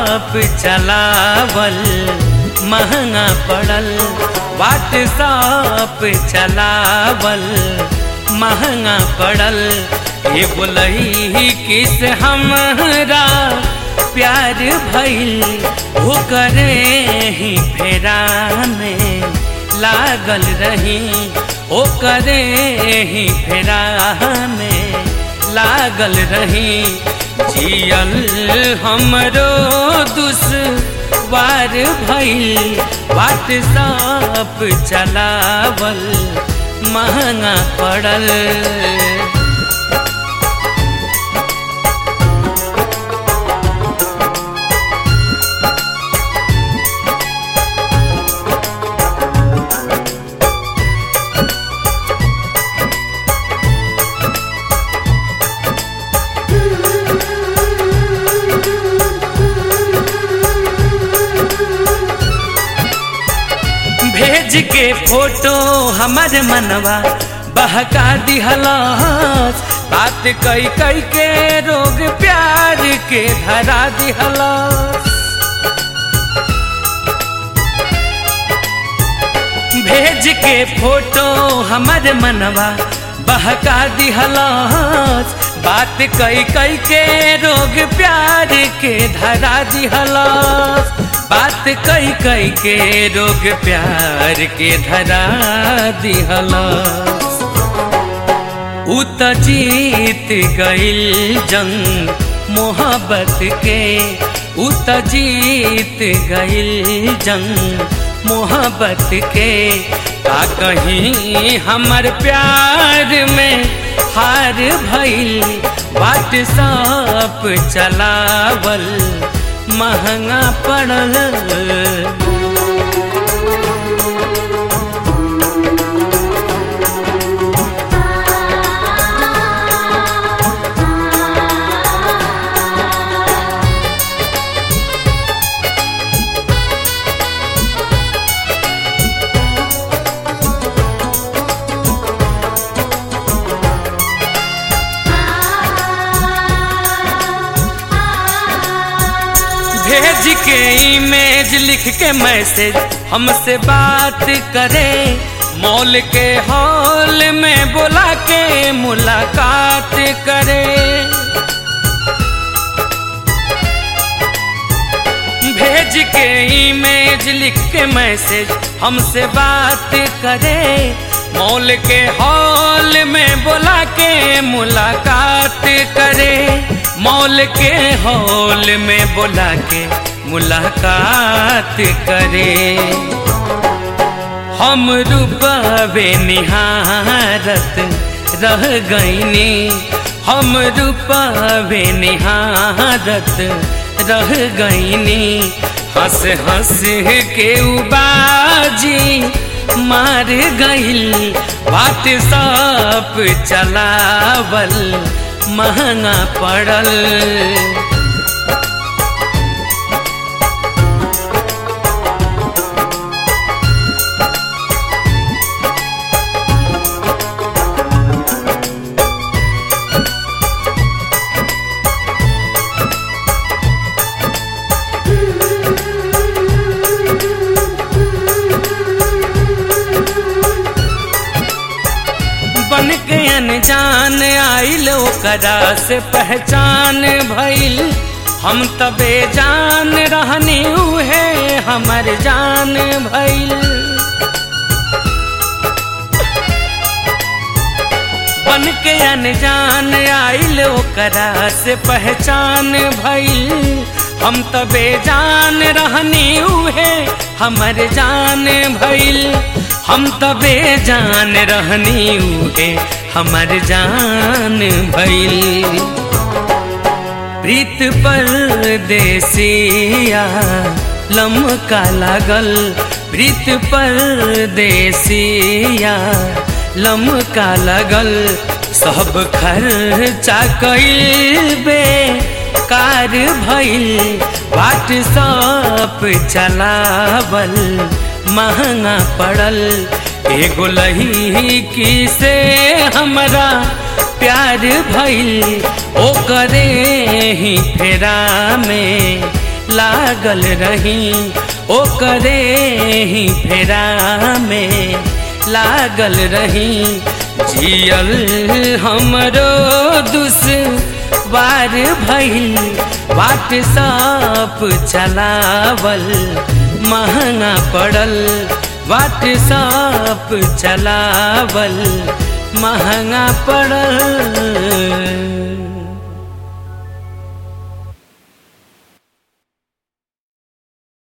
WhatsApp चलावल महंगा पड़ल व्हाट्सअप चलावल महंगा पड़ल ये बोलही किस हमरा प्यार भइल हो करे ही फेरा में लागल रही ओ करे ही फेरा में लागल रही जियल हमरो दुश्वार भइल व्हाट्सअप चलावल महंगा पड़ल भेज के फोटो हमर मनवा बहका दिहलस बात कई कई के रोग प्यार के धरा दिहलस भेज के फोटो हमर मनवा बहका दिहलस बात कई कई के रोग प्यार के धरा दिहलस बात कई कई के रोग प्यार के धरा दिहलस उ त जीत गइल जंग मोहब्बत के उ त जीत गइल जंग मोहब्बत के का कहीं हमर प्यार में हार भइल व्हाट्सअप चलावल महंगा पड़ल भेज के इमेज लिख के मैसेज हमसे बात करे मॉल के हॉल में बुला के मुलाकात करे भेज के इमेज लिख के मैसेज हमसे बात करे मॉल के हॉल में बुला के मुलाकात करे मॉल के हॉल में बुला के मुलाकात करे हम रूपवे निहारत रह गईनी हम रूपवे निहारत रह गईनी हंस हंस के उबाजी मार गईल व्हाट्सअप चलावल महंगा पड़ल बन के अनजान आइल ओकरा से पहचान भइल हम तबे जान रहनी उहे हमर जान भइल बन के अनजान आइल ओकरा से पहचान भइल हम तबे जान रहनी उहे हमर जान भइल हम तबे जान रहनी उहे हमर जान भइल प्रीत परदेसिया लमका लागल प्रीत परदेसिया लमका लगल सब खर्चा कइल बे कार भइल व्हाट्सअप चलावल महंगा पड़ल एगो लही की से हमरा प्यार भइल ओकरे ही फेरा में लागल रही ओकरे ही फेरा में लागल रही जियल हमरो दुस बार भइल व्हाट्सअप चलावल महंगा पड़ल व्हाट्सअप चलावल महंगा पड़ल